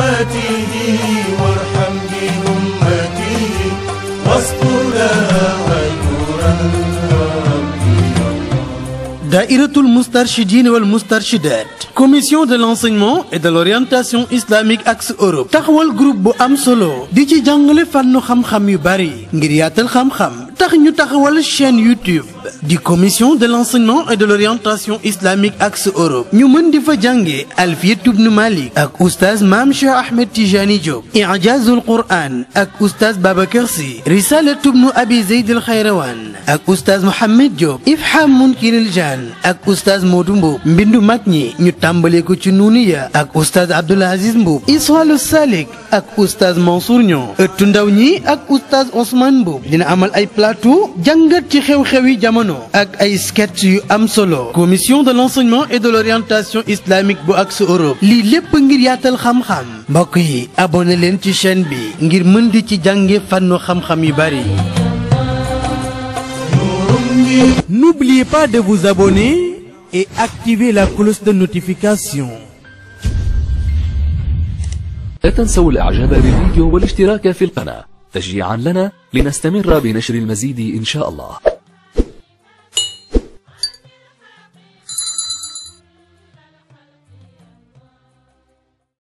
أمته وارحم بأمته واستر لها غير Daïratul Moustarchidine wal Moustarchidat commission de l'enseignement et de l'orientation islamique axe Europe taxawal groupe bu am solo di ci jàngale fànnu xam-xam yu bari ngir yaatal xam-xam tax ñu taxawal chaîne YouTube di commission de l'enseignement et de l'orientation islamique axe Europe ñu mën di fa jànge Alfiyat ibn Malik ak oustaz Mame Cheikh Ahmed Tijani Diop I'jazul Qur'an ak oustaz Babacar Sy Risalat ibn Abi Zayd al Khayrawan ak oustaz Mohamed Diop Ifham Munkiril Jan ak oustaz Modou Mbow mbindu mag ñi ñu tàmbalee ko ci nuuniya ak oustaz Abdoul Aziz Mbow Iswalu Salik ak oustaz Mansour Niang ëttu ndaw ñi ak oustaz Ousmane Mbow dina amal ay plateau jàngat ci xew-xewi jamono ak ay sketch yu am solo commission de l'enseignement et de l'orientation islamique bu axe Europe lii lépp ngir yaatal xam-xam mbokk yi abonné leen ci chaîne bi ngir mën di ci jànge fànnu xam-xam yu bari N'oubliez pas de vous abonner et activer la cloche de notification. لا تنسوا الإعجاب بالفيديو والاشتراك في القناة تشجيعا لنا لنستمر بنشر المزيد إن شاء الله